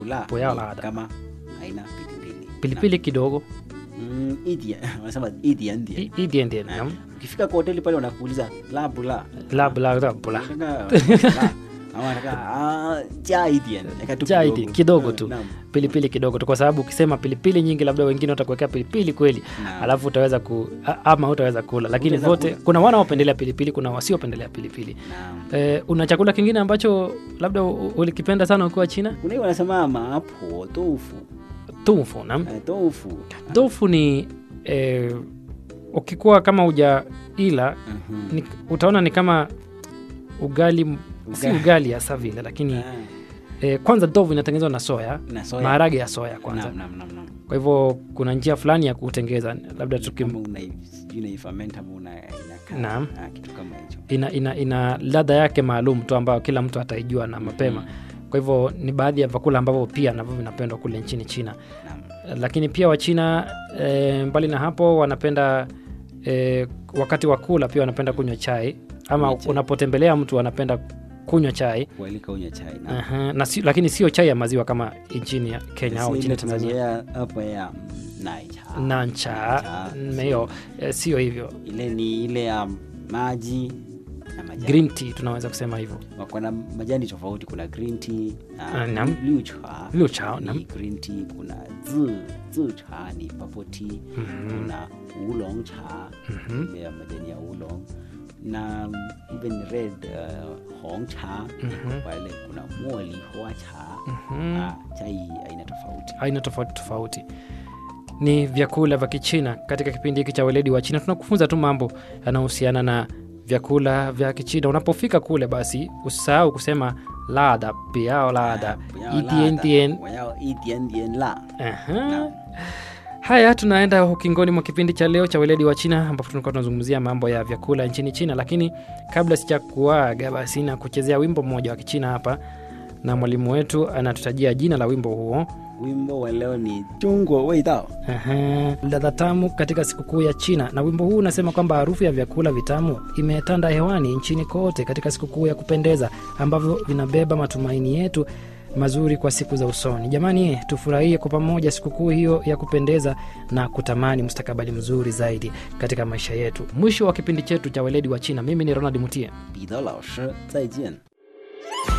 Pula Puyao ni lada. kama haina pilipili. pilipili kidogo Mm, idian wanasema idian dian. i- idian dian Eh, nam Ukifika kwa hoteli pale wanakuuliza la bula. la bla la bla Unataka la. Ama wanataka ah, jaa idian. Eka tu Jaa kidogo. idian, kidogo Eh, tu. naam. pilipili kidogo tu kwa sababu ukisema pilipili nyingi labda wengine watakuwekea pilipili kweli Naam. alafu utaweza ku a- ama utaweza kula lakini Utaweza vote kula. kuna wanaopendelea pilipili kuna wasiopendelea pilipili Naam. eh, una chakula kingine ambacho labda u- ulikipenda sana ukiwa china Kuna hiyo wanasema maapo tofu. tofu nam Eh, tofu. tofu ni eh, ukikuwa kama uja ila Mhm. ni, utaona ni kama ugali, m- si Ugali. ugali hasa vile lakini Ah, eh, kwanza tofu inatengenezwa na soya na soya. maharage ya soya kwanza Naam, naam, naam, naam. kwa hivyo kuna njia fulani ya kutengeza labda tukim, Kama unai- sijui unaifament ama una- inakaa. Naam. Ah, kitu kama hicho. ina, ina, ina ladha yake maalum tu ambayo kila mtu ataijua na mapema kwa hivyo ni baadhi ya vyakula ambavyo pia navyo vinapendwa kule nchini china Naam. lakini pia wachina e, mbali na hapo wanapenda e, wakati wa kula pia wanapenda kunywa chai ama Kunywa chai. unapotembelea mtu anapenda kunywa chai Kualika unywe chai. Naam. Aha, na si, lakini sio chai ya maziwa kama nchini ya kenya au Si nchini ile tanzania tunazoea hapa ya mm, naicha. nancha Nancha. meyo e, sio hivyo Ile ni ile ya maji na majani. green tea tunaweza kusema hivyo Wako na majani tofauti, kuna green tea Ah, na naam. liu cha. Liu cha, ni naam. green tea, kuna zi zi cha ni purple tea, kuna oolong cha ile ya majani ya oolong na even red uh, hong cha pale kuna moli hoa cha ah, chai aina tofauti aina tofauti tofauti ni vyakula vya kichina katika kipindi hiki cha weledi wa china tunakufunza tu mambo yanayohusiana na vyakula vya kichina unapofika kule basi usisahau kusema lada piao lada itientien 我要一点点辣 Aha. haya tunaenda ukingoni mwa kipindi cha leo cha weledi wa china ambapo tulikuwa tunazungumzia mambo ya vyakula nchini china lakini kabla sijakuaga basi na kuchezea wimbo mmoja wa kichina hapa na mwalimu wetu anatutajia jina la wimbo huo wimbo wa leo ni chungwa weidao Aha, ladha tamu katika sikukuu ya China. Na wimbo huu unasema kwamba harufu ya vyakula vitamu imetanda hewani nchini kote katika sikukuu ya kupendeza ambavyo vinabeba matumaini yetu mazuri kwa siku za usoni. Jamani, tufurahie kwa pamoja sikukuu hiyo ya kupendeza na kutamani mustakabali mzuri zaidi katika maisha yetu. Mwisho wa kipindi chetu cha weledi wa China, mimi ni Ronald Mutie. 彼得老师再见